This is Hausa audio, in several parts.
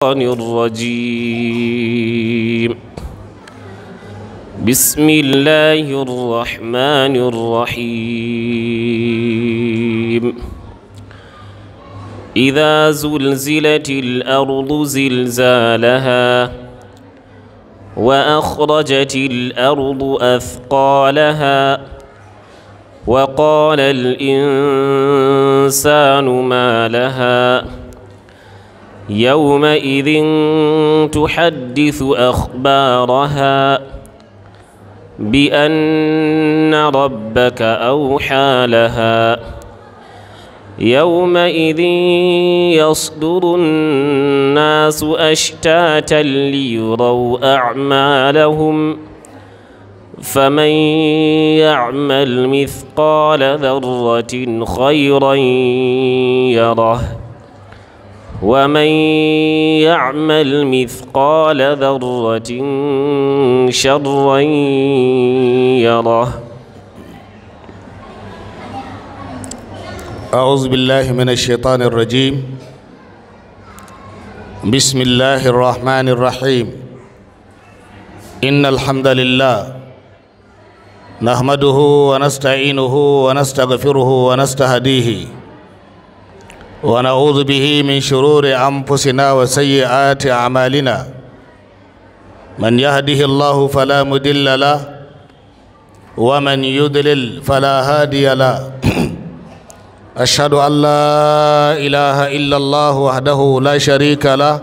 الرجيم بسم الله الرحمن الرحيم إذا زلزلت الأرض زلزالها وأخرجت الأرض أثقالها وقال الإنسان ما لها يومئذ تحدث أخبارها بأن ربك أوحى لها يومئذ يصدر الناس أشتاتا ليروا أعمالهم فمن يعمل مثقال ذرة خيرا يره ومن يعمل مثقال ذرة شرا يره أعوذ بالله من الشيطان الرجيم بسم الله الرحمن الرحيم إن الحمد لله نحمده ونستعينه ونستغفره ونستهديه ونعوذ به من شرور أنفسنا وسيئات أعمالنا من يهده الله فلا مضل له ومن يضلل فلا هادي له أشهد أن لا إله إلا الله وحده لا شريك له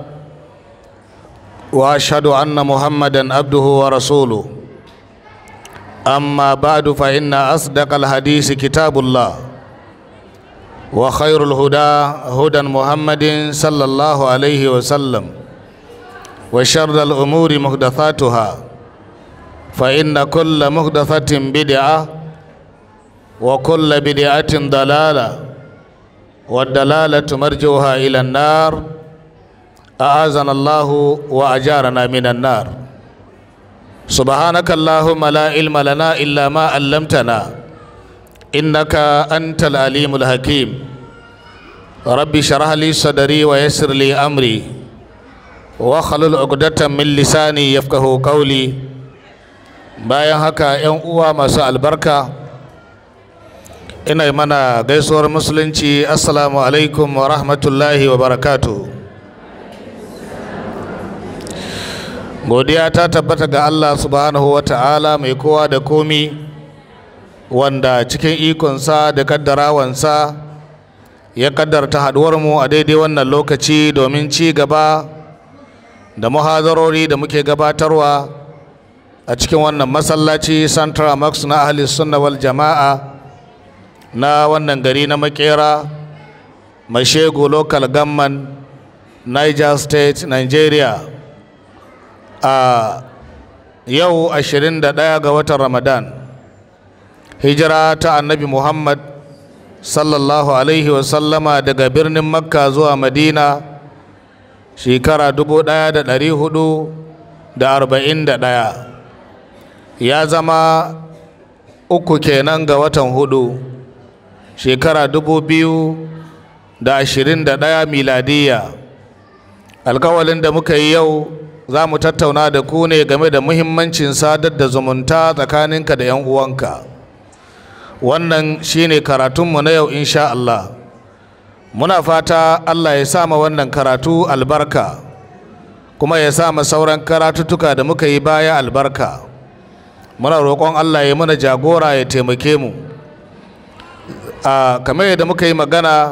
وأشهد أن محمدا عبده ورسوله أما بعد فإن أصدق الحديث كتاب الله وخير الهدى هدى محمد صلى الله عليه وسلم وشر الأمور محدثاتها فإن كل محدثة بدعة وكل بدعة ضلالة والدلالة مرجوها إلى النار أعاذنا الله وأجارنا من النار سبحانك اللهم لا علم لنا إلا ما علمتنا إنك أنت العليم الحكيم ربي شرح لي صدري ويسر لي أمري واخلل عقدة من لساني يفقه قولي bayan haka 'yan uwa masu albarka ina mana gaisuwar musulunci assalamu alaikum wa rahmatullahi wa barakatu godiya ta tabbata ga allah subhanahu wa ta'ala mai kowa da komi wanda cikin ikonsa da kaddarawansa ya kaddarta haduwarmu a daidai wannan lokaci domin ci gaba da muhazarori da muke gabatarwa a cikin wannan masallaci central max na ahli sunna wal jama'a na wannan gari na makera mashego local government niger state nigeria a yau 21 ga watan ramadan hijira ta annabi muhammad sallallahu alaihi wasallama daga birnin makka zuwa madina shekara 1441 ya zama uku kenan ga watan hudu shekara dubu biyu da ashirin da ɗaya miladiya alkawalin da muka yi yau za mu tattauna da ku ne game da muhimmancin sadar da zumunta tsakaninka da 'yan uwanka wannan shine karatunmu na yau insha Allah muna fata Allah ya sama wannan karatu albarka kuma ya sama sauran karatuttuka da muka yi baya albarka muna roƙon Allah ya mana jagora ya taimake mu a kamar yadda muka yi magana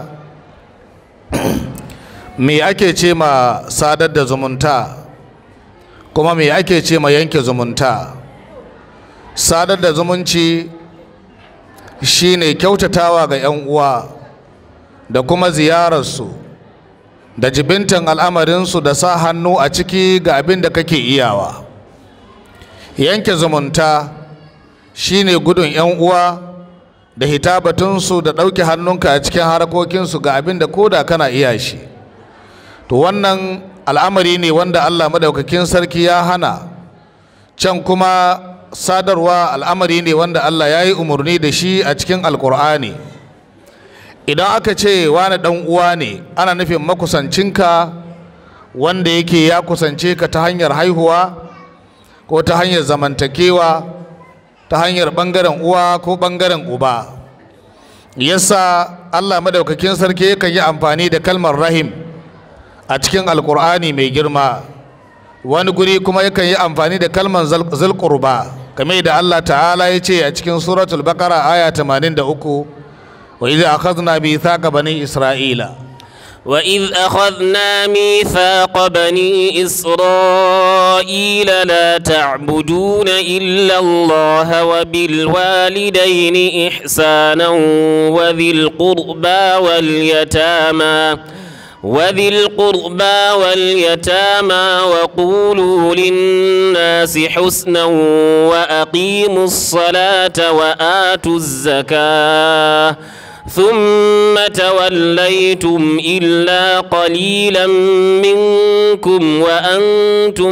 me ake ce ma sadar da zumunta kuma me ake ce ma yanke zumunta sadar da zumunci shine kyautatawa ga 'yan uwa da kuma ziyararsu da jibintan al'amarinsu da sa hannu a ciki ga abin da kake iyawa yanke zumunta shine gudun 'yan uwa da hitabatunsu da ɗauke hannunka a cikin harkokinsu ga abin da koda kana iya shi to wannan al'amari ne wanda allah madaukakin sarki ya hana can kuma sadarwa al'amari ne wanda allah ya yi umarni da shi a cikin alkur'ani idan aka ce wani ɗan uwa ne ana nufin makusancinka wanda yake ya kusance ka ta hanyar haihuwa ko ta hanyar zamantakewa ta hanyar ɓangaren uwa ko ɓangaren uba yasa allah madaukakin sarki yakan yi amfani da kalmar rahim a cikin alkur'ani mai girma wani guri kuma yakan yi amfani da kalmar zulqurba kamar da allah ta'ala ya ce a cikin suratul baqara aya 83 wa idza akhadna mithaqa bani isra'ila وإذ أخذنا ميثاق بني إسرائيل لا تعبدون إلا الله وبالوالدين إحسانا وذي القربى واليتامى وذي القربى واليتامى وقولوا للناس حسنا وأقيموا الصلاة وآتوا الزكاة ثم توليتم إلا قليلا منكم وأنتم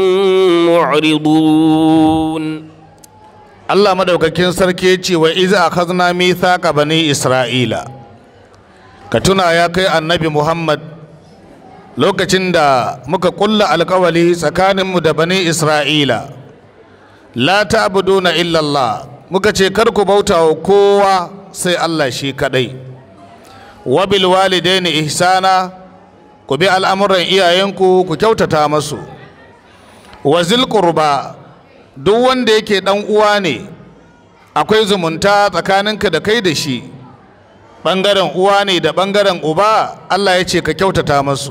معرضون Allah madaukakin sarki ce wa iza akhadna mithaqa bani Isra'ila ka tuna ya kai annabi Muhammad lokacin da muka kulla alkawali tsakaninmu da bani Isra'ila la ta'buduna illa Allah muka ce kar ku bauta wa kowa sai Allah shi kadai wa bil walidaini ihsana ku bi al'amuran iyayenku ku kyautata masu wa zil qurba duk wanda yake dan uwa ne akwai zumunta tsakaninka da kai da shi bangaren uwa ne da bangaren uba Allah ya ce ka kyautata masu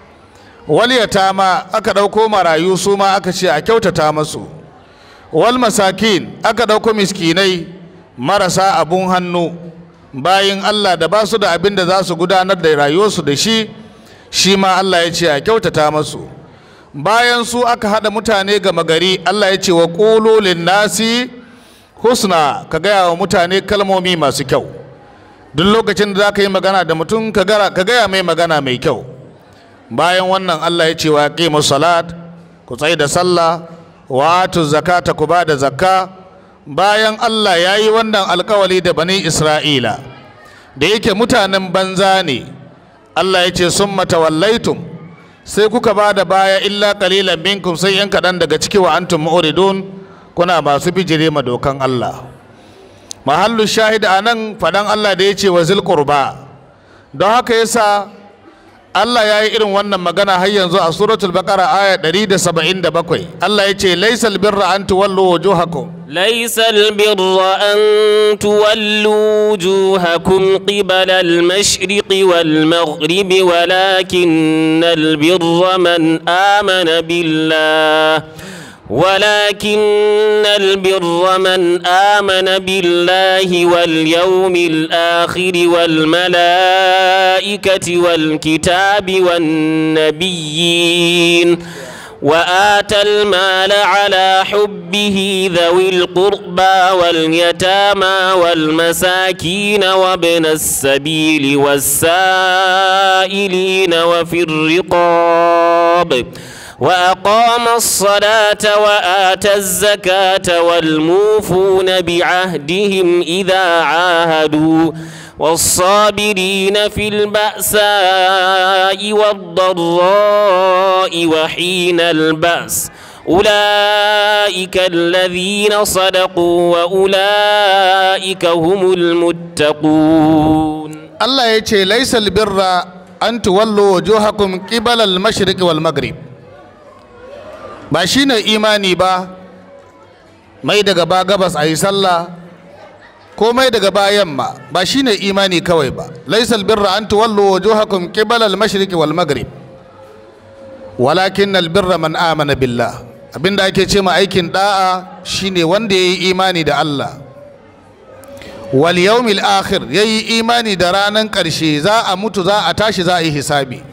wal yatama aka dauko marayu su ma aka ce a kyautata masu wal masakin aka dauko miskinai marasa abun hannu bayin Allah da ba su da abin da za su gudanar da rayuwarsu da shi shi ma Allah ya ce a kyautata masu bayan su aka haɗa mutane gama gari Allah ya ce wa ƙulolin nasi husna ka gaya wa mutane kalmomi masu kyau duk lokacin da za ka yi magana da mutum ka gaya mai magana mai kyau bayan wannan Allah ya ce wa qimu salat ku tsaye da sallah wa atu zakata ku ba da zakka bayan Allah ya yi wannan alkawali da bani Isra'ila da yake mutanen banza ne Allah ya ce sun matawallaitum sai kuka ba da baya illa kalilan minkum sai yan kaɗan daga ciki wa antum mu'ridun kuna masu bijire ma dokan Allah mahallu shahid a nan faɗan Allah da ya ce wa zilqurba don haka yasa Allah ya yi irin wannan magana har yanzu a suratul baqara aya 177 Allah ya ce laysal birra an tuwallu wujuhakum ليس البر أن تولوا وجوهكم قبل المشرق والمغرب ولكن البر من آمن بالله ولكن البر من آمن بالله واليوم الآخر والملائكة والكتاب والنبيين وآتى المال على حبه ذوي القربى واليتامى والمساكين وابن السبيل والسائلين وفي الرقاب وأقام الصلاة وآتى الزكاة والموفون بعهدهم إذا عاهدوا والصابرين في البأساء والضراء وحين البأس أولئك الذين صدقوا وأولئك هم المتقون Allah ya ce laisal birra an tuwallo wujuhakum qibala al-mashriq wal maghrib ba shine imani ba mai daga ba gabas ayi sallah ko mai daga ba yamma ba shine imani kawai ba laisal birra an tuwallo wujuhakum qibala al-mashriq wal maghrib walakin al-birra man amana billah abinda ake ce ma aikin da'a shine wanda yayi imani da Allah wal yawmil akhir yayi imani da ranan ƙarshe za a mutu za a tashi za a yi hisabi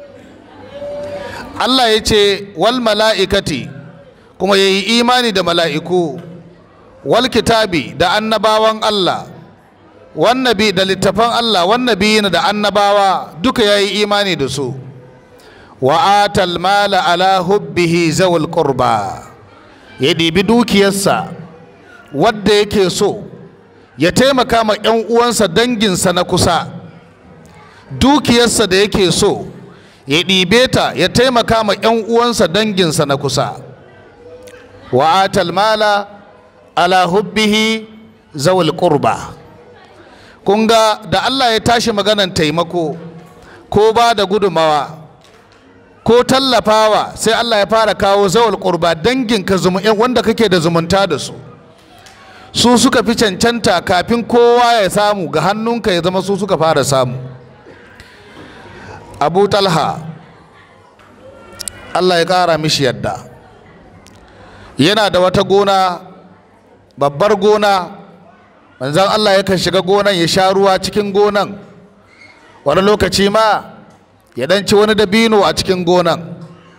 Allah ya ce wal mala'ikati kuma yayi imani da mala'iku wal kitabi da annabawan Allah wan nabi da littafan Allah wan nabiyina da annabawa duka yayi imani da su wa atal mala ala hubbihi zawul qurba ya ɗibi dukiyarsa wadda yake so ya taimaka ma 'yan uwansa danginsa na kusa dukiyarsa da yake so ya ɗibe ta ya taimaka ma 'yan uwansa danginsa na kusa wa atal mala ala hubbihi zawul qurba kun ga da Allah ya tashi maganan taimako ko ba da gudumawa ko tallafawa sai Allah ya fara kawo zawul qurba danginka wanda kake da zumunta da su su suka fi cancanta kafin kowa ya samu ga hannunka ya zama su suka fara samu abu talha Allah ya ƙara mishi yadda yana da wata gona babbar gona manzan Allah yakan shiga gonan ya sha ruwa cikin gonan wani lokaci ma ya ɗanci wani dabino a cikin gonan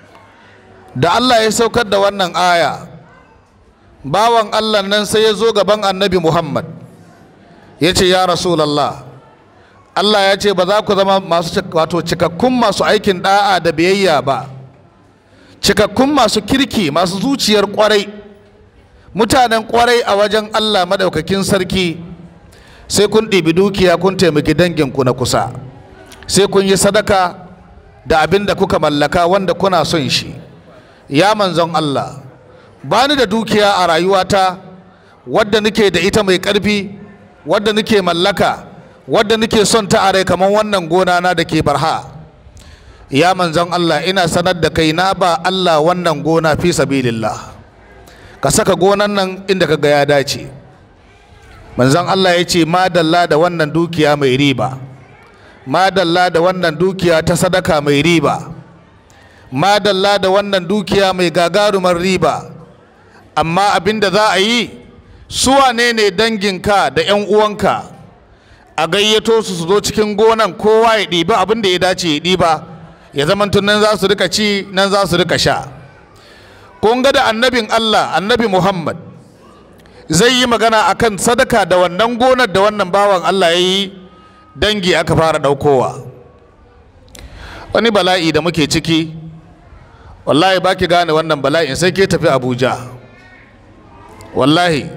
da Allah ya saukar da wannan aya bawan Allah nan sai ya zo gaban annabi Muhammad ya ce ya Rasulallah Allah ya ce ba za ku zama masu wato cikakkun masu aikin da'a da biyayya ba cikakkun masu kirki masu zuciyar kwarai mutanen kwarai a wajen Allah madaukakin sarki sai kun ɗibi dukiya kun taimaki danginku na kusa sai kun yi sadaka da abin da kuka mallaka wanda kuna son shi ya manzon Allah ba ni da dukiya a rayuwata wadda nake da ita mai ƙarfi wadda nake mallaka wadda nake son ta a rai kamar wannan gona na da ke barha ya manzon Allah ina sanar da kai na ba Allah wannan gona fi sabilillah ka saka gonan nan inda ka ga ya dace manzon Allah ya ce madalla da wannan dukiya mai riba madalla da wannan dukiya ta sadaka mai riba madalla da wannan dukiya mai gagarumar riba amma abin da za a yi su wane ne danginka da 'yan uwanka a gayyato su su zo cikin gonan kowa ya ɗiba abin da ya dace ya ɗiba ya zama nan za su rika ci nan za su rika sha kun ga da annabin Allah annabi Muhammad zai yi magana akan sadaka da wannan gonar da wannan bawan Allah ya yi dangi aka fara ɗaukowa wani bala'i da muke ciki wallahi ba ki gane wannan bala'in sai ke tafi abuja wallahi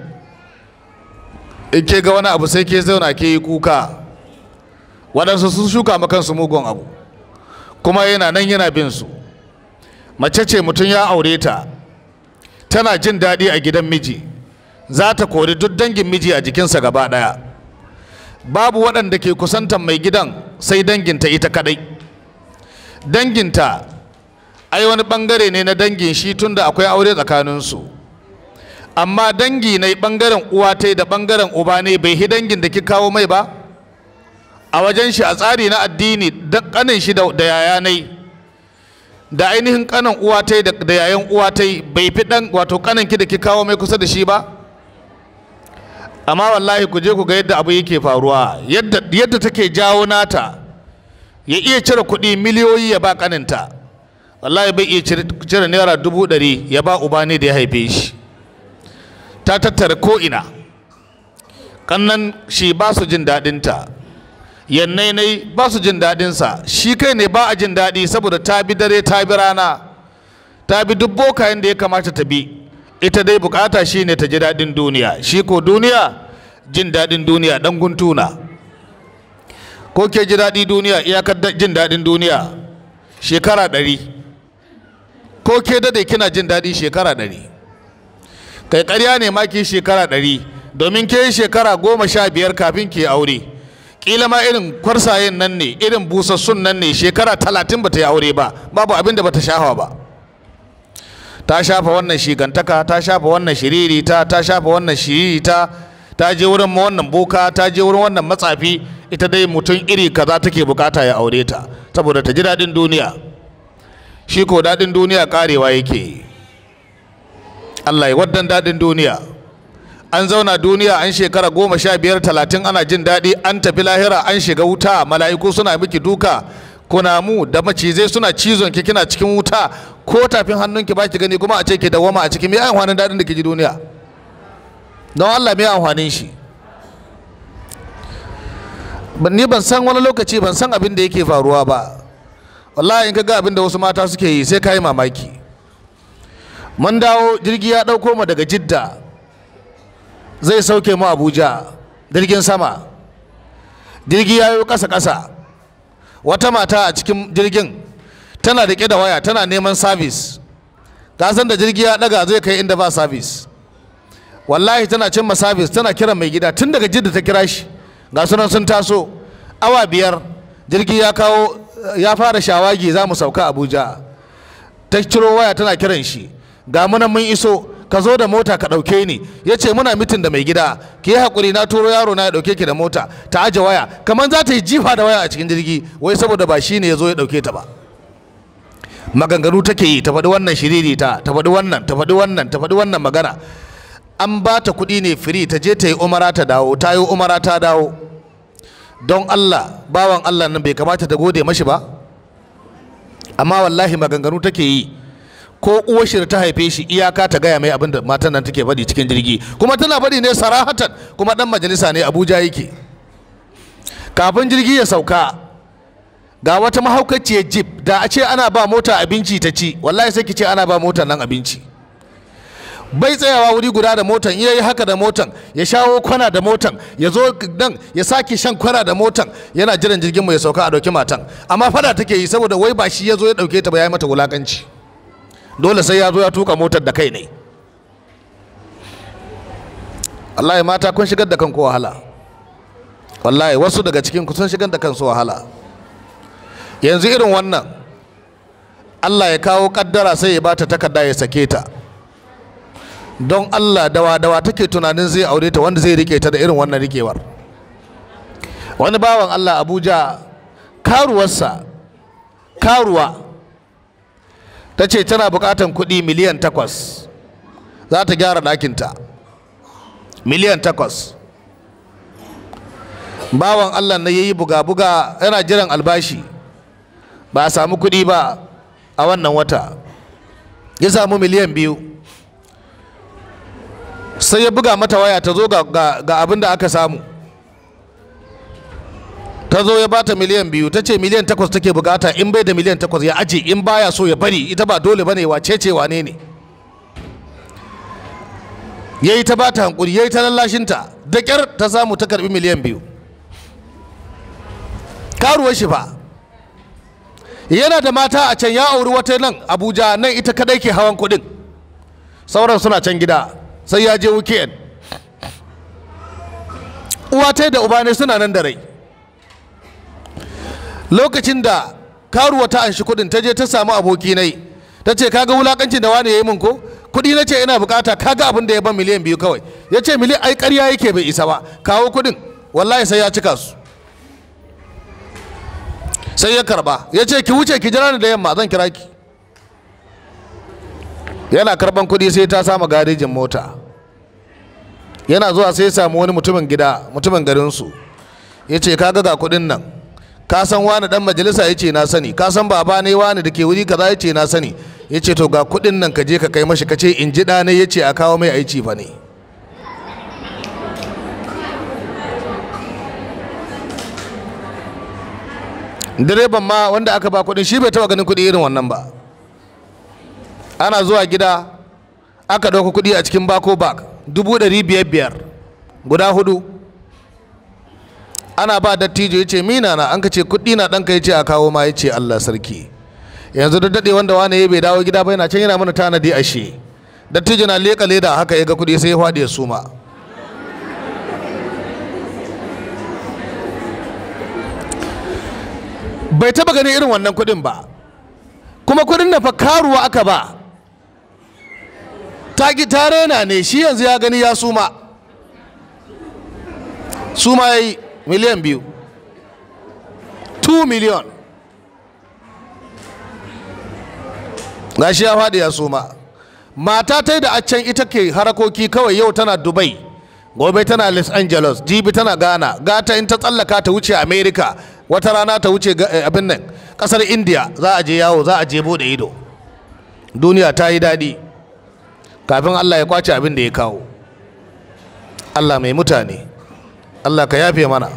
in ke ga wani abu sai ke zauna ke yi kuka waɗansu sun shuka makansu mugun abu kuma yana nan yana bin su mace ce mutum ya aure ta tana jin daɗi a gidan miji za ta kori duk dangin miji a jikinsa gaba ɗaya babu waɗanda ke kusantan mai gidan sai danginta ita kaɗai danginta ai wani ɓangare ne na dangin shi tunda akwai aure tsakaninsu amma dangi na ɓangaren uwa ta da ɓangaren uba ne bai hi dangin da ki kawo mai ba a wajen shi a tsari na addini da ƙanin shi da yaya nai da ainihin ƙanin uwa ta da yayan uwa ta bai fi ɗan wato ƙanin ki da ki kawo mai kusa da shi ba amma wallahi ku je ku ga yadda abu yake faruwa yadda yadda take jawo nata ya iya cire kuɗi miliyoyi ya ba ƙaninta wallahi bai iya cire naira dubu ɗari ya ba uba ne da ya haife shi ta tattara ko'ina ƙannan shi ba su jin daɗinta yannai nai ba su jin daɗinsa shi kai ne ba a jin daɗi saboda ta bi dare ta bi rana ta bi duk bokayen da ya kamata ta bi ita dai bukata shi ne ta ji daɗin duniya shi ko duniya jin daɗin duniya ɗan guntuna ko ke ji daɗi duniya iyakar jin daɗin duniya shekara ɗari ko ke dade kina jin daɗi shekara ɗari kai ƙarya ne ma ki shekara ɗari domin ke shekara goma sha biyar kafin ki aure ƙila ma irin kwarsayen nan ne irin busassun nan ne shekara talatin ba ta yi aure ba babu abin da ba ta shafa ba ta shafa wannan shigantaka ta shafa wannan shiririta ta shafa wannan shiririta ta je wurin wannan boka ta je wurin wannan matsafi ita dai mutum iri kaza take bukata ya aure ta saboda ta ji daɗin duniya shi ko daɗin duniya karewa yake Allah ya waddan daɗin duniya an zauna duniya an shekara goma sha biyar talatin ana jin daɗi an tafi lahira an shiga wuta mala'iku suna miki duka kunamu da macizai suna cizon ki kina cikin wuta ko tafin hannunki ba ki gani kuma a ce ki dawama a cikin me amfanin daɗin da ke ji duniya don Allah me amfanin shi ni ban san wani lokaci ban san abin da yake faruwa ba wallahi in ka ga abin da wasu mata suke yi sai ka yi mamaki mun dawo jirgi ya ɗauko mu daga jidda zai sauke mu abuja jirgin sama jirgi ya yi ƙasa ƙasa wata mata a cikin jirgin tana riƙe da waya tana neman sabis ka san da jirgi ya ɗaga zai kai inda ba sabis wallahi tana cimma sabis tana kiran mai gida tun daga jidda ta kira shi ga sunan sun taso awa biyar jirgi ya kawo ya fara shawagi za mu sauka abuja ta ciro waya tana kiran shi ga munan mun iso ka zo da mota ka ɗauke ni ya ce muna mitin da mai gida ki yi haƙuri na turo yaro na ya ɗauke ki da mota ta aje waya kamar za ta yi jifa da waya a cikin jirgi wai saboda ba shi ne ya zo ya ɗauke ta ba maganganu take yi ta faɗi wannan shiriri ta ta faɗi wannan ta faɗi wannan ta faɗi wannan magana an ba ta kuɗi ne firi ta je ta yi umara ta dawo ta yi umara ta dawo don Allah bawan Allah nan bai kamata ta gode mashi ba amma wallahi maganganu take yi ko uwar shi da ta haife shi iyaka ta gaya mai abin da matan nan take faɗi cikin jirgi kuma tana faɗi ne sarahatan kuma dan majalisa ne Abuja yake kafin jirgi ya sauka ga wata mahaukaciyar jeep da a ce ana ba mota abinci ta ci wallahi sai ki ce ana ba motar nan abinci bai tsayawa wuri guda da motan iya yi haka da motan ya shawo kwana da motan ya zo nan ya sake shan kwana da motan yana jiran jirgin mu ya sauka a dauki matan amma fada take yi saboda wai ba shi ya zo ya dauke ta ba ya yi mata wulakanci dole sai ya zo ya tuka motar da kai ne wallahi mata kun shigar da kanku wahala wallahi wasu daga cikin ku sun shigar da kansu wahala yanzu irin wannan Allah ya kawo kaddara sai ya bata takarda ya sake ta don Allah dawa dawa take tunanin zai aure ta wanda zai rike ta da irin wannan rikewar wani bawan Allah Abuja karuwarsa karuwa ta ce tana bukatan kuɗi miliyan takwas za ta gyara ɗakinta miliyan takwas bawan Allah na yayi buga-buga yana jiran albashi ba a samu kuɗi ba a wannan wata ya samu miliyan biyu sai ya buga mata waya ta zo ga abin da aka samu ta zo ya bata miliyan biyu ta ce miliyan takwas take bukata in bai da miliyan takwas ya aje in baya so ya bari ita ba dole bane wace ce wane ne ya yi ta bata hankuri ya yi ta lallashinta da kyar ta samu ta karbi miliyan biyu karuwar shi fa yana da mata a can ya auri wata nan abuja nan ita kadai ke hawan kudin sauran suna can gida sai ya je weekend uwa ta da uba ne suna nan da rai lokacin da karuwa ta anshi kudin ta je ta samu aboki nai ta ce kaga wulakancin da wani ya yi min ko kudi na ce ina bukata kaga abin da ya ban miliyan biyu kawai ya ce miliyan ai karya yake bai isa ba kawo kudin wallahi sai ya cika su sai ya karba ya ce ki wuce ki jira ni da yamma zan kira ki yana karban kudi sai ta samu garejin mota yana zuwa sai ya samu wani mutumin gida mutumin garinsu ya ce kaga ga kudin nan ka san wani dan majalisa ya ce na sani ka san baba ne wani da ke wuri kaza ya ce na sani ya ce to ga kudin nan ka je ka kai mashi ka ce in ji ɗane ya ce a kawo mai aici fa ne direban ma wanda aka ba kudin shi bai taba ganin kudi irin wannan ba ana zuwa gida aka ɗauka kudi a cikin bako bak dubu ɗari biyar biyar guda hudu ana ba dattijo ya ce mina na an ka ce kuɗi na ɗanka ya ce a kawo ma ya ce Allah sarki yanzu da daɗe wanda wani ya bai dawo gida ba yana can yana mana tanadi a shi dattijo na leƙa leda haka ya ga kuɗi sai ya faɗi ya suma bai taɓa ganin irin wannan kuɗin ba kuma kuɗin na fa karuwa aka ba ta ki ta rena ne shi yanzu ya gani ya suma suma ya yi miliyan biyu 2 miliyan gashi ya faɗi ya suma mata ta da a can ita ke harakoki kawai yau tana dubai gobe tana los angeles jibi tana ghana gata in ta tsallaka ta wuce america wata rana ta wuce abin nan kasar india za a je yawo za a je bude ido duniya ta yi daɗi kafin allah ya kwace abin da ya kawo allah mai mutane allah ka yafe mana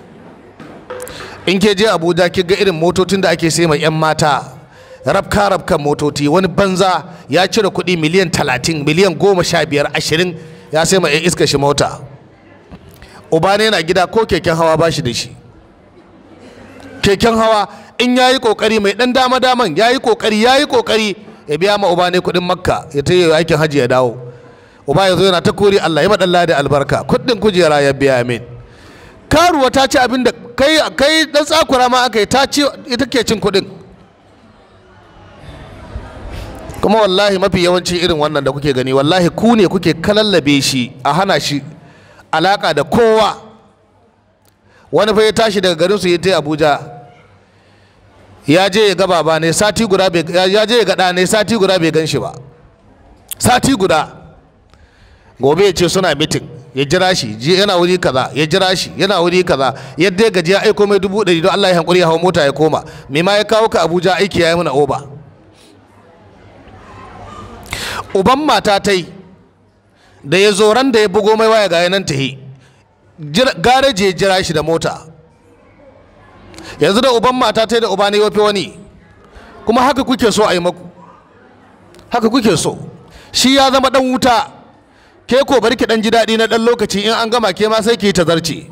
in ke je abuja ki ga irin motocin da ake sai mai 'yan mata rabka rabkan motoci wani banza ya cire kuɗi miliyan talatin miliyan goma sha biyar ashirin ya sai mai iska shi mota uba ne yana gida ko keken hawa ba shi da shi keken hawa in ya yi kokari mai dan dama daman ya yi kokari ya yi kokari ya biya ma uba ne kuɗin makka ya ta yi aikin hajji ya dawo uba ya zo yana ta kori allah ya maɗalla da albarka kuɗin kujera ya biya min karuwa ta ci abin da kai kai dan tsakura ma aka yi ta ci ita ke cin kuɗin kuma wallahi mafi yawanci irin wannan da kuke gani wallahi ku ne kuke kalallabe shi a hana shi alaka da kowa wani fa ya tashi daga garin su ya ta abuja ya je ya ga baba ne sati guda bai ya je ya ga ɗa ne sati guda bai gan shi ba sati guda gobe ya ce suna mitin ya jira shi ji yana wuri kaza ya jira shi yana wuri kaza yadda ya gaji ya aiko mai dubu ɗari don Allah ya hankuri ya hau mota ya koma me ma ya kawo ka Abuja aiki ya yi mana oba uban mata ta yi da ya zo ran da ya bugo mai waya ga nan tahi gareji ya jira shi da mota yanzu da uban mata ta yi da uba ne wafi wani kuma haka kuke so a yi maku haka kuke so shi ya zama dan wuta ke ko bari ki dan ji daɗi na dan lokaci in an gama ke ma sai ki ta zarce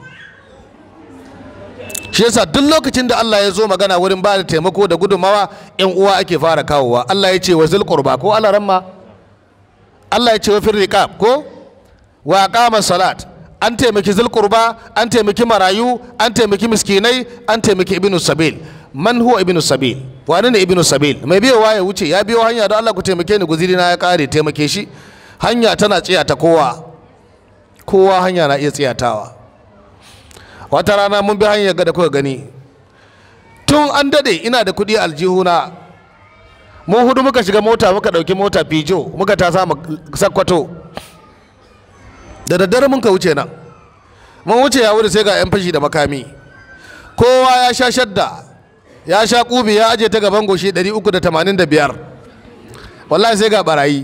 shi yasa duk lokacin da Allah ya zo magana wurin ba da taimako da gudunmawa yan uwa ake fara kawowa Allah ya ce wa zil qurba ko Allah ramma Allah ya ce wa fir riqab ko wa aqama salat an taimaki zil qurba an taimaki marayu an taimaki miskinai an taimaki ibnu sabil man huwa ibnu sabil wani ne ibnu sabil mai biyowa ya wuce ya biyo hanya don Allah ku taimake ni guziri na ya kare taimake shi hanya tana tsiyata kowa kowa hanya na iya tsiyatawa wata rana mun bi hanyar ga da kuka gani tun an dade ina da kuɗi aljihuna mu hudu muka shiga mota muka ɗauki mota fijo muka ta samu sakkwato da daddare mun ka wuce nan mun wuce ya wuri sai ga 'yan fashi da makami kowa ya sha shadda ya sha kubi ya aje ta gaban goshi 385 wallahi sai ga barayi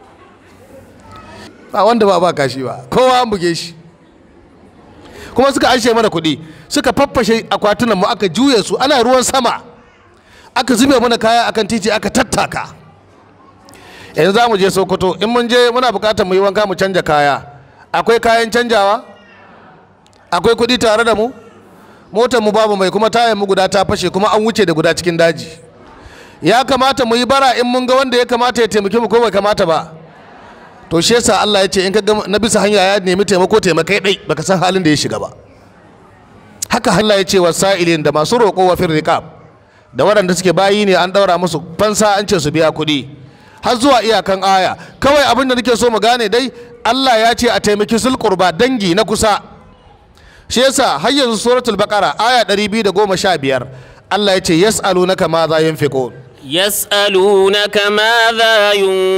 ba wanda ba ba kashi ba kowa an buge shi kuma suka anshe mana kuɗi suka faffashe akwatunan mu aka juye su ana ruwan sama aka zube mana kaya akan titi aka tattaka yanzu za mu je sokoto in mun je muna bukatar mu yi wanka mu canja kaya akwai kayan canjawa akwai kuɗi tare da mu motar mu babu mai kuma tayan mu guda ta fashe kuma an wuce da guda cikin daji ya kamata mu yi bara in mun ga wanda ya kamata ya taimake mu ko bai kamata ba to shi yasa Allah ya ce in ka ga na bisa hanya ya nemi taimako taimakai dai baka san halin da ya shiga ba haka Allah ya ce wa sa'ilin da masu roƙo wa firriqab da waɗanda suke bayi ne an ɗaura musu fansa an ce su biya kuɗi har zuwa iyakan aya kawai abin da nake so mu gane dai Allah ya ce a taimaki sulqurba dangi na kusa shi yasa har yanzu suratul baqara aya 215 Allah ya ce yas'alunaka ma za yunfiqun يسألونك ماذا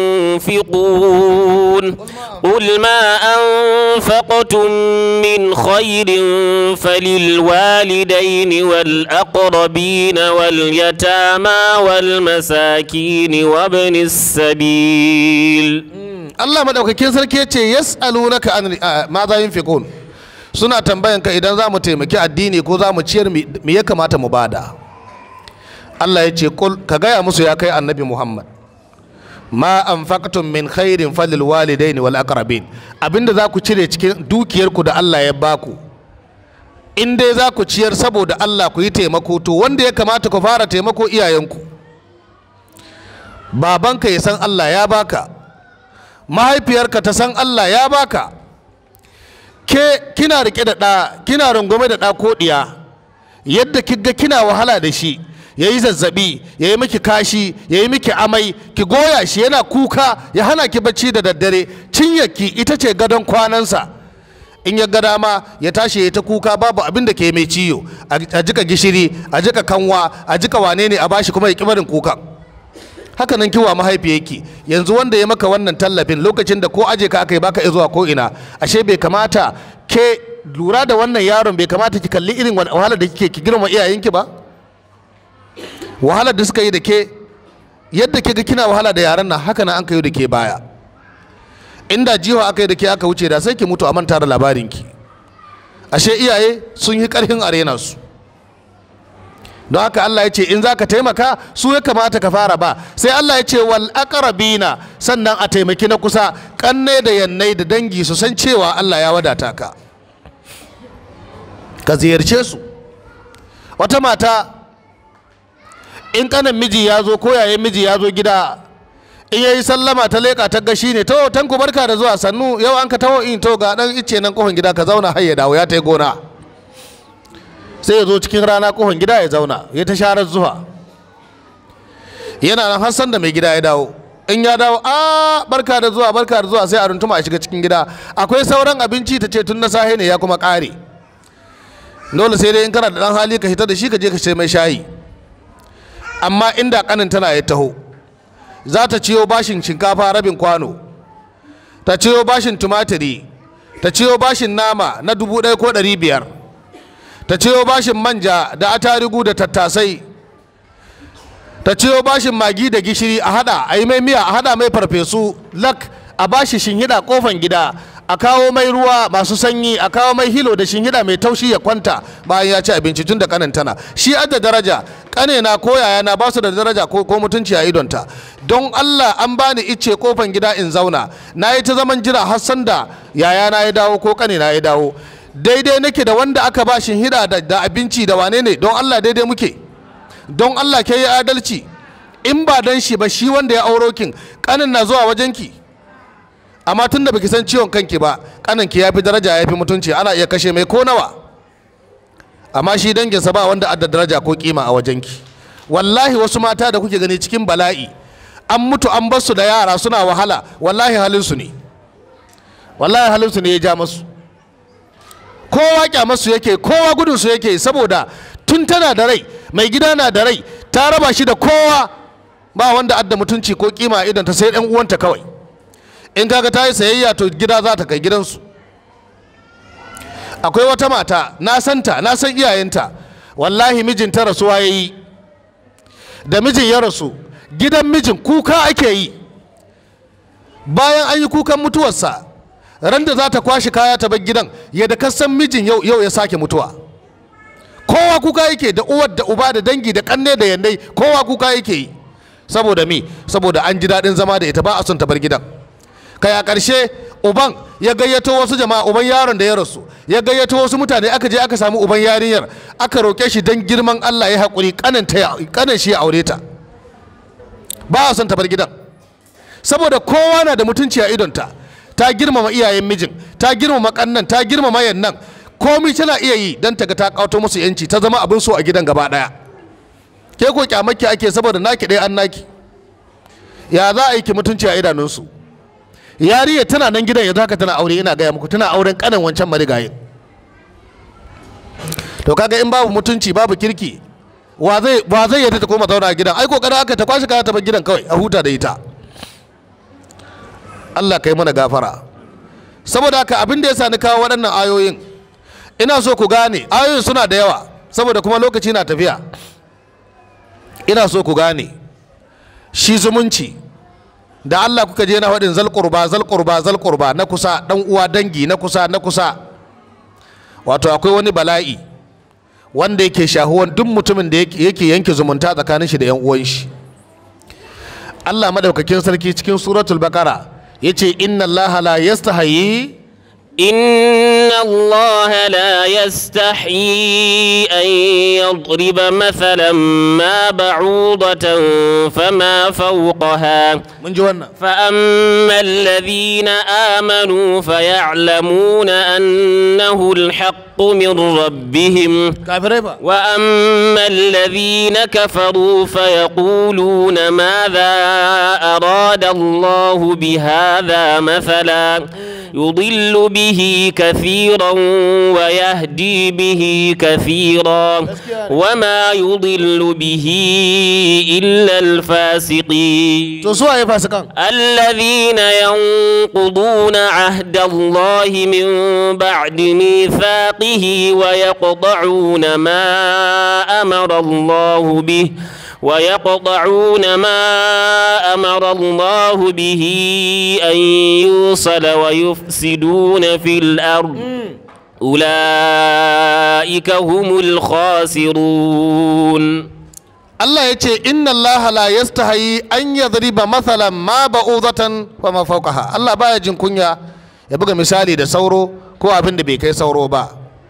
ينفقون قل ما أنفقتم من خير فللوالدين والأقربين واليتامى والمساكين وابن السبيل Allah madaukakin sarki ya ce yas'alunaka an ma za yunfiqun suna tambayan ka idan za mu taimaki addini ko za mu ciyar me ya kamata mu bada Allah ya ce kul ka gaya musu ya kai annabi Muhammad ma anfaqtum min khairin falil walidaini wal aqrabin abinda za ku cire cikin dukiyarku da Allah ya baku in dai za ku ciyar saboda Allah ku yi taimako to wanda ya kamata ku fara taimako iyayenku babanka ya san Allah ya baka mahaifiyarka ta san Allah ya baka ke kina rike da ɗa kina rungume da ɗa ko ɗiya yadda kiga kina wahala da shi ya yi zazzabi ya yi miki kashi ya yi miki amai ki goya shi yana kuka ya hana ki bacci da daddare cinyarki ita ce gadon kwanansa in ya ga dama ya tashi ya ta kuka babu abin da ke mai ciyo a jika gishiri a jika kanwa a jika wane ne a bashi kuma ya ki barin kuka haka nan kiwa mahaifiyarki yanzu wanda ya maka wannan tallafin lokacin da ko aje ka aka yi baka zuwa ko ina ashe bai kamata ke lura da wannan yaron bai kamata ki kalli irin wahalar da kike ki girma iyayenki ba wahalar da suka yi da ke yadda ke ga kina wahala da yaran nan haka nan an kai da ke baya inda jiwa aka yi da ke aka wuce da sai ki mutu a manta da labarinki ashe iyaye sun yi karhin arena su don haka Allah ya ce in za ka taimaka su ya kamata ka fara ba sai Allah ya ce wal aqrabina sannan a taimaki na kusa kanne da yannai da dangi su san cewa Allah ya wadata ka ka ziyarce su wata mata in kanan miji ya zo ko yayin miji ya zo gida in yayi sallama ta leka ta gashi ne to tanku barka da zuwa sannu yau an ka taho in to ga dan ice nan kofin gida ka zauna har ya dawo ya tai gona sai ya zo cikin rana kofin gida ya zauna ya ta sharar zuwa yana nan har san da mai gida ya dawo in ya dawo a barka da zuwa barka da zuwa sai a runtuma a shiga cikin gida akwai sauran abinci ta ce tun na sahe ne ya kuma kare dole sai dai in kana da dan hali ka hita da shi ka je ka sai mai shayi amma inda kanin tana ya taho za ta ciyo bashin shinkafa rabin kwano ta ciyo bashin tumatiri ta ciyo bashin nama na dubu ɗaya ko ɗari biyar ta ciyo bashin manja da atarigu da tattasai ta ciyo bashin magi da gishiri a hada a yi mai miya a hada mai farfesu lak a bashi shinhida kofan gida a kawo mai ruwa masu sanyi a kawo mai hilo da shinhida mai taushi ya kwanta bayan ya ci abinci tun da kanin tana shi adda daraja kane na ko yaya na ba su da daraja ko ko mutunci a idonta don Allah an bani icce kofan gida in zauna na yi ta zaman jira har sanda yaya na ya dawo ko kane na ya dawo daidai nake da wanda aka ba shinhida da, da abinci da wane ne don Allah daidai muke don Allah ke yi adalci in ba dan shi ba shi wanda ya auro kin kanin na zuwa wajenki amma tun da baki san ciwon kanki ba kanin ki yafi daraja yafi mutunci ana iya kashe mai ko nawa amma shi danginsa ba wanda adda daraja ko kima a wajenki wallahi wasu mata da kuke gani cikin bala'i an mutu an bar su da yara suna wahala wallahi halin su ne wallahi halin su ne ya ja masu kowa kyamasu yake kowa gudun su yake saboda tun tana da rai mai gida na da rai ta raba shi da kowa ba wanda adda mutunci ko kima idan ta sai ɗan uwanta kawai in kaga ta yi sayayya to gida za ta kai gidansu akwai wata mata na santa na san iyayenta wallahi mijinta rasuwa ya yi da mijin ya rasu gidan mijin kuka ake yi bayan an yi kukan mutuwarsa ran da za ta kwashi kaya ta bar gidan yadda kasan mijin yau yau ya sake mutuwa kowa kuka yake da uwar da uba da dangi da kanne da yannai kowa kuka yake yi saboda mi saboda an ji daɗin zama da ita ba a son ta bar gidan kai a ƙarshe uban ya gayyato wasu jama'a uban yaron da ya rasu ya gayyato wasu mutane aka je aka samu uban yarinyar aka roƙe shi don girman Allah ya haƙuri kanan shi ya aure ta ba a son ta bar gidan saboda kowa na da mutunci a idonta ta girmama iyayen mijin ta girmama kannan ta girmama yannan komai tana iya yi don ta ga ta kauto musu yanci ta zama abin so a gidan gaba daya ke ko kyamaki ake saboda naki ɗaya an naki ya za a yi ki mutunci a idanunsu yariya tana nan gidan yanzu haka tana aure ina gaya muku tana auren kanan wancan marigayin to kaga in babu mutunci babu kirki wa zai wa zai yadda ta koma zauna a gidan ai kokarin aka ta kwashi kaya ta bar gidan kawai a huta da ita Allah kai mana gafara saboda haka abin da ya sa ni kawo waɗannan ayoyin ina so ku gane ayoyin suna da yawa saboda kuma lokaci na tafiya ina so ku gane shi zumunci da Allah kuka je na faɗin zalƙurba zalƙurba zalƙurba na kusa ɗan uwa dangi na kusa na kusa wato akwai wani bala'i wanda yake shahuwan duk mutumin da yake yanke zumunta tsakanin shi da yan uwan shi Allah madaukakin sarki cikin suratul baqara yace inna allaha la yastahi إن الله لا يستحيي أن يضرب مثلا ما بعوضة فما فوقها mun ji wannan فأما الذين آمنوا فيعلمون أنه الحق من ربهم kafirai ba وأما الذين كفروا فيقولون ماذا أراد الله بهذا مثلا يضل به كثيرا ويهدي به كثيرا وما يضل به إلا الفاسقين to su waye fasikan الذين ينقضون عهد الله من بعد ميثاقه ويقطعون ما أمر الله به ويقطعون ما أمر الله به أن يوصل ويفسدون في الأرض أولئك هم الخاسرون Allah ya ce inna Allah la yastahi an yadriba mathalan ma ba'udatan wa ma fawqaha Allah baya jin kunya ya buga misali da sauro ko abin da bai kai sauro ba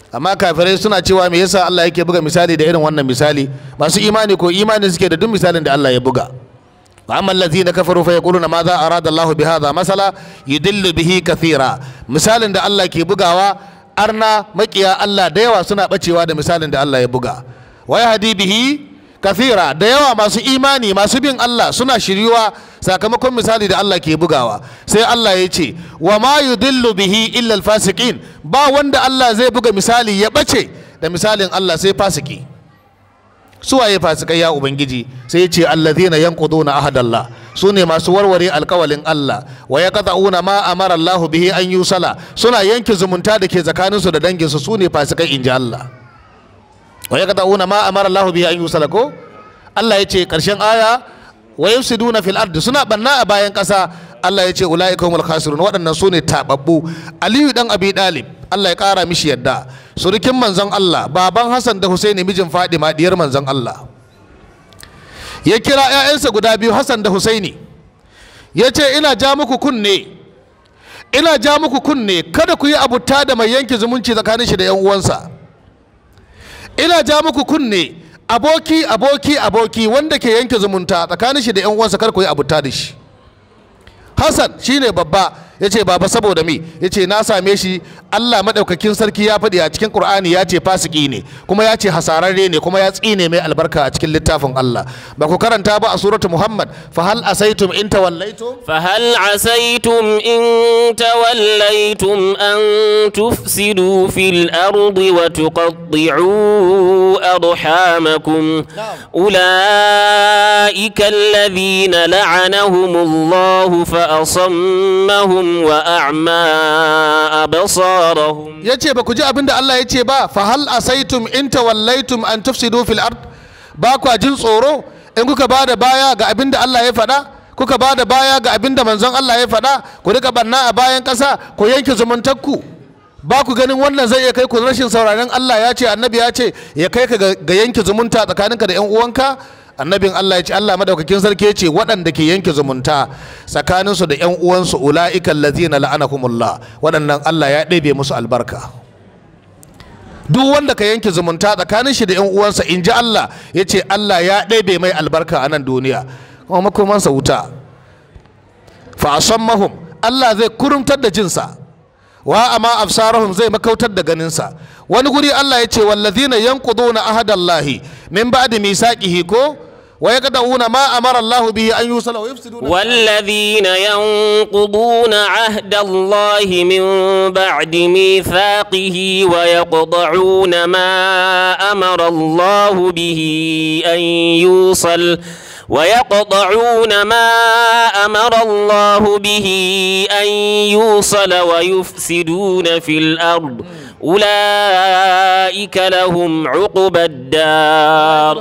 amma kafirai suna cewa me yasa Allah yake buga misali da irin wannan misali masu imani ko imani suke da duk misalin da Allah ya buga wa amma allazina kafaru fa yaquluna ma za arada Allah bi hadha masala yudillu bihi kathira misalin da Allah ke bugawa arna makiya Allah da yawa suna bacewa da misalin da Allah ya buga wa yahdi bihi kathira da yawa masu imani masu bin Allah suna shiryuwa sakamakon misali da Allah ke bugawa sai Allah ya ce wa ma yudillu bihi illa alfasiqin ba wanda Allah zai buga misali ya bace da misalin Allah sai fasiki suwaye fasikai ya ubangiji sai ya ce allazina yanquduna ahadallah su ne masu warware alkawalin Allah wa yaqta'una ma amara Allah bihi an yusala suna yanke zumunta da ke tsakaninsu da danginsu su ne fasikai inji Allah wa yaqta'una ma amara Allah bihi an yusala ko Allah ya ce karshen aya wa yufsiduna fil ardi suna banna a bayan kasa Allah ya ce ulaika humul khasirun waɗannan su ne tababbu Aliyu dan Abi Dalib Allah ya ƙara mishi yadda surukin manzon Allah baban Hassan da Husaini mijin Fadima diyar manzon Allah ya kira 'ya'yansa guda biyu Hassan da Husaini ya ce ina ja muku kunne ina ja muku kunne kada ku yi abuta da mai yanke zumunci tsakanin shi da 'yan uwansa ina ja muku kunne aboki aboki aboki wanda ke yanke zumunta tsakanin shi da 'yan uwansa kar ku yi abuta da shi Hassan shine babba ya ce baba saboda me ya ce na same shi Allah maɗaukakin sarki ya faɗi a cikin Ƙur'ani ya ce fasiki ne kuma ya ce hasararre ne kuma ya tsine mai albarka a cikin littafin Allah ba ku karanta ba a suratu Muhammad fa hal asaitum in tawallaitum فهل عسيتم إن توليتم أن تفسدوا في الأرض وتقطعوا أرحامكم أولئك الذين لعنهم الله فأصمهم وأعمى أبصارهم ya ce ba ku ji abin da Allah ya ce ba fa hal asaitum in tawallaitum an tufsidu fil ard ba kwa jin tsoro in kuka ba da baya ga abin da Allah ya faɗa kuka ba da baya ga abin da manzon Allah ya faɗa ku rika banna a bayan ƙasa ku yanke zumuntakku ba ku ganin wannan zai iya kai ku rashin sauraron Allah ya ce annabi ya ce ya kai ka ga ga yanke zumunta tsakaninka da 'yan uwanka annabin Allah ya ce Allah madaukakin sarki ya ce waɗanda ke yanke zumunta tsakaninsu da 'yan uwansu ula'ikan lazina la'anahumullah waɗannan Allah ya ɗebe musu albarka duk wanda ka yanke zumunta tsakanin shi da 'yan uwansa in ji Allah ya ce Allah ya ɗebe mai albarka a nan duniya kuma makomansa wuta fa asammahum Allah zai kurumtar da jinsa wa amma absarahum zai makautar da ganinsa wani guri Allah ya ce wallazina yanquduna ahadallahi min ba'di misaqihi ko wa yaqda'una ma amara Allah bihi an yusala wa yufsiduna والذين ينقضون عهد الله من بعد ميثاقه ويقطعون ما امر الله به ان يوصل ويقطعون ما امر الله به ان يوصل ويفسدون في الارض اولئك لهم عقبى الدار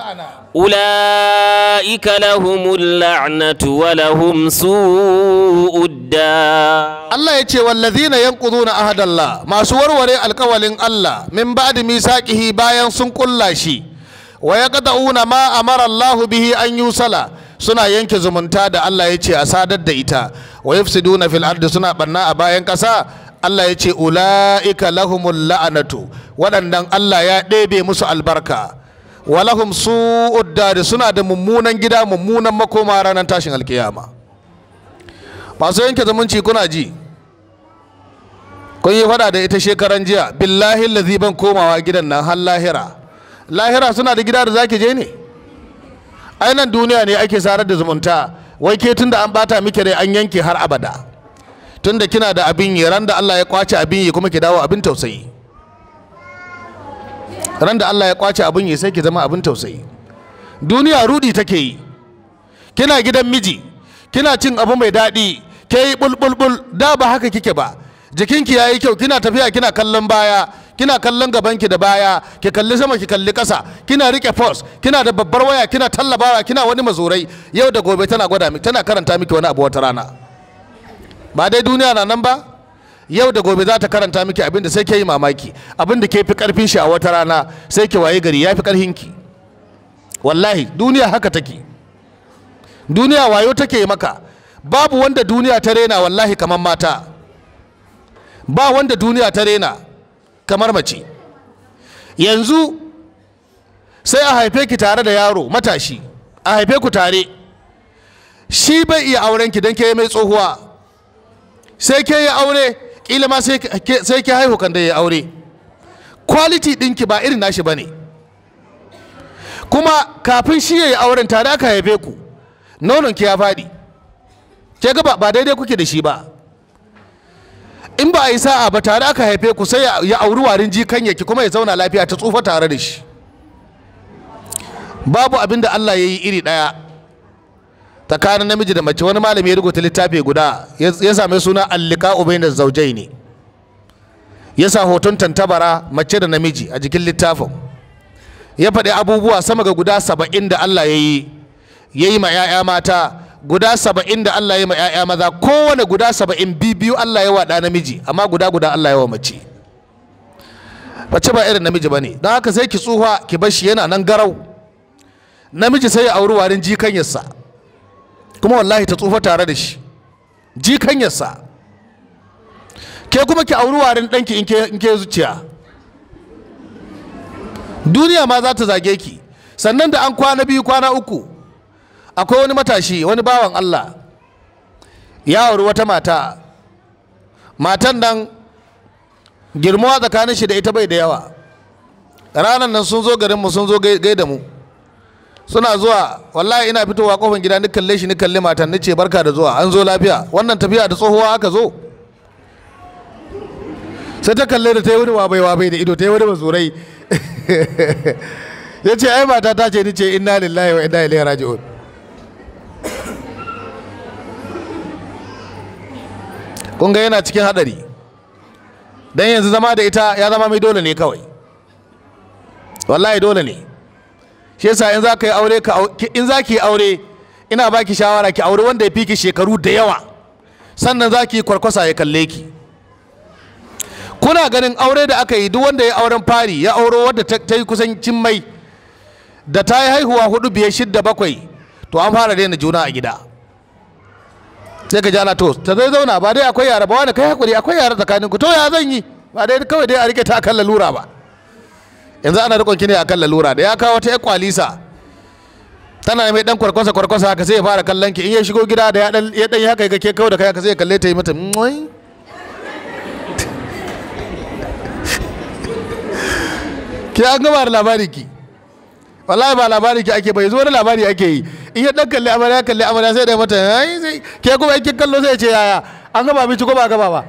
أولئك لهم اللعنة ولهم سوء الدار Allah ya ce wallazina yanquduna ahadallah masu warware alkawalin Allah min ba'di misaqihi bayan sun kulla shi wa yaqta'una ma amara Allah bihi an yusala suna yanke zumunta da Allah ya ce a sadar da ita wa yufsiduna fil ardi suna banna a bayan kasa Allah ya ce ula'ika lahumul la'anatu waɗannan Allah ya ɗebe musu albarka walahum su'ud dari suna da mummunan gida mummunan makoma ranar tashin alkiyama masu yanke zumunci kuna ji kun yi fada da ita shekaran jiya billahi lazi ban komawa gidan nan har lahira lahira suna da gida da zaki je ne ainihin duniya ne ake sarar da zumunta wai ke tun da an bata miki rai an yanke har abada tun da kina da abin yi ran da Allah ya kwace abin yi kuma ki dawo abin tausayi ran da Allah ya kwace abin yi sai ki zama abin tausayi duniya rudi take yi kina gidan miji kina cin abu mai daɗi ke yi bulbulbul da ba haka kike ba jikinki ya yi kyau kina tafiya kina kallon baya kina kallon gabanki da baya ki kalli sama ki kalli ƙasa kina rike force kina da babbar waya kina tallabawa kina wani mazurai yau da gobe tana gwada miki tana karanta miki wani abu wata rana ba dai duniya na nan ba yau da gobe za ta karanta miki abin da sai ke yi mamaki abin da ke fi karfin shi a wata rana sai ki waye gari ya fi karfinki wallahi duniya haka take duniya wayo take maka babu wanda duniya ta rena wallahi kamar mata ba wanda duniya ta rena kamar mace yanzu sai a haife ki tare da yaro matashi a haife ku tare shi bai iya auren ki don ke mai tsohuwa sai ke yi aure kila ma sai ke haihu kan da ya aure quality ɗinki ba irin nashi ba ne kuma kafin shi ya yi auren tare aka haife ku nonon ki ya faɗi ke ga ba daidai kuke da shi ba in ba a yi sa'a ba tare aka haife ku sai ya auri warin jikan yaki kuma ya zauna lafiya ta tsufa tare da shi babu abin da Allah ya yi iri ɗaya tsakanin namiji da mace wani malami ya rubuta littafi guda ya same suna allika ubain da zaujai ne ya sa hoton tantabara mace da namiji a jikin littafin ya faɗi abubuwa sama ga guda saba'in da Allah ya yi ya yi ma 'ya'ya mata guda saba'in da Allah ya yi ma 'ya'ya maza kowane guda saba'in biyu Allah ya waɗa namiji amma guda guda Allah ya wa mace mace ba irin namiji ba ne don haka sai ki tsufa ki bar shi yana nan garau namiji sai ya auri warin jikanyarsa kuma wallahi ta tsufa tare da shi jikanyarsa ke kuma ki auri warin ɗanki in ke zuciya duniya ma za ta zage ki sannan da an kwana biyu kwana uku akwai wani matashi wani bawan Allah ya auri wata mata matan nan girmawa tsakanin shi da ita bai da yawa ranar nan sun zo garinmu sun zo gaida mu suna zuwa wallahi ina fitowa kofar gida ni kalle shi ni kalle matan ni ce barka da zuwa an zo lafiya wannan tafiya da tsohuwa aka zo sai ta kalle da ta yi wani wabai wabai da ido ta yi wani mazurai ya ce ai mata ta ce ni ce inna lillahi wa inna ilaihi raji'un kun ga yana cikin hadari dan yanzu zama da ita ya zama mai dole ne kawai wallahi dole ne shi yasa in za ka yi aure ka in za ki yi aure ina baki shawara ki aure wanda ya fi ki shekaru da yawa sannan za ki yi kwarkwasa ya kalle ki kuna ganin aure da aka yi duk wanda ya auren fari ya auro wadda ta yi kusan mai da ta yi haihuwa hudu biyar shidda bakwai to an fara daina juna a gida sai ka jana to ta zai zauna ba dai akwai yara ba wani kai hakuri akwai yara tsakanin ku to ya zan yi ba dai kawai dai a rike ta akan lalura ba yanzu ana rikon ki ne akan lalura da ya kawo wata ya kwalisa tana mai dan kwarkwasa kwarkwasa haka sai ya fara kallon ki in ya shigo gida da ya dan ya dan haka ga ke kawo da kai haka sai ya kalle ta yi mata ke an gama da labari ki wallahi ba labari ki ake bai zo wani labari ake yi in ya dan kalli amarya kalli amarya sai da mata ai sai ke kuma kin kallo sai ya ce yaya an gaba abinci ko ba gaba ba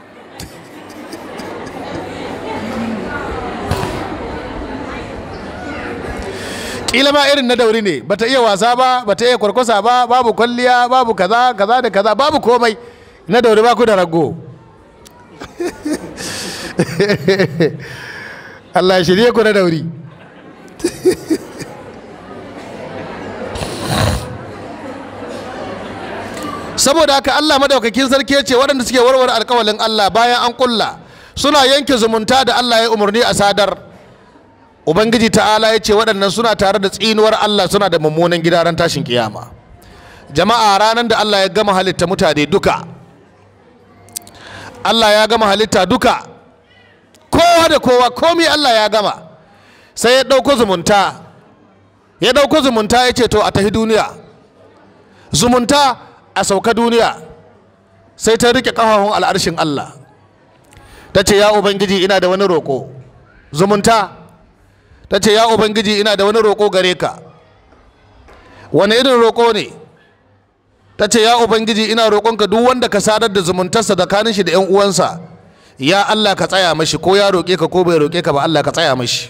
kila ma irin na dauri ne bata iya wasa ba bata iya kwarkwasa ba babu kwalliya babu kaza kaza da kaza babu komai na dauri ba ku da rago Allah ya shirye ku na dauri saboda haka Allah madaukakin sarki ya ce waɗanda suke warware alkawalin Allah bayan an kulla suna yanke zumunta da Allah ya umarni a sadar ubangiji ta'ala ya ce waɗannan suna tare da tsinuwar Allah suna da mummunan gida ran tashin kiyama jama'a ranar da Allah ya gama halitta mutane duka Allah ya gama halitta duka kowa da kowa komi Allah ya gama sai ya ɗauko zumunta ya ɗauko zumunta ya ce to a tafi duniya zumunta a sauka duniya sai ta rike ƙafafun al'arshin Allah ta ce ya ubangiji ina da wani roƙo zumunta ta ce ya ubangiji ina da wani roƙo gare ka wani irin roƙo ne ta ce ya ubangiji ina roƙonka duk wanda ka sadar da zumuntarsa tsakanin shi da 'yan uwansa ya Allah ka tsaya mashi ko ya roƙe ka ko bai roƙe ka ba Allah ka tsaya mashi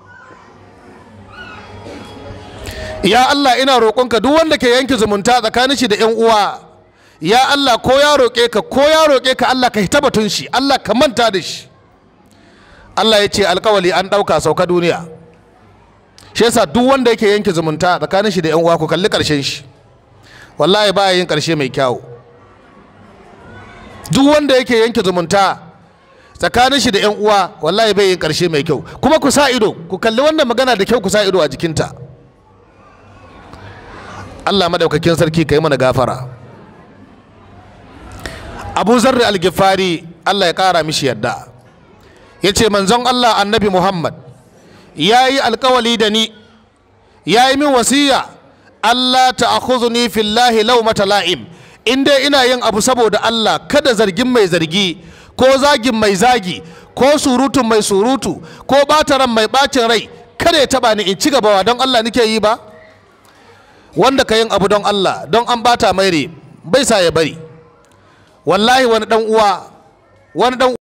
ya Allah ina roƙonka duk wanda ke yanke zumunta tsakanin shi da 'yan uwa ya Allah ko ya roƙe ka ko ya roƙe ka Allah ka hita batun shi Allah ka manta da shi Allah ya ce alƙawali an ɗauka sauka duniya shi yasa duk wanda yake yanke zumunta tsakanin shi da 'yan uwa ku kalli ƙarshen shi wallahi baya yin ƙarshe mai kyawu duk wanda yake yanke zumunta tsakanin shi da 'yan uwa wallahi bai yin ƙarshe mai kyau kuma ku sa ido ku kalli wannan magana da kyau ku sa ido a jikinta Allah madaukakin sarki ka yi mana gafara abu zarri algifari Allah ya ƙara mishi yadda ya ce manzon Allah annabi Muhammad ya yi alkawali da ni ya yi min wasiya Allah ta'khudhuni fillahi mata la'im in dai ina yin abu saboda Allah kada zargin mai zargi ko zagin mai zagi ko surutun mai surutu ko ɓataran mai ɓacin rai kada ya taba ni in ci gaba don Allah nake yi ba wanda ka yin abu don Allah don an bata mai rai bai sa ya bari wallahi wani dan uwa wani dan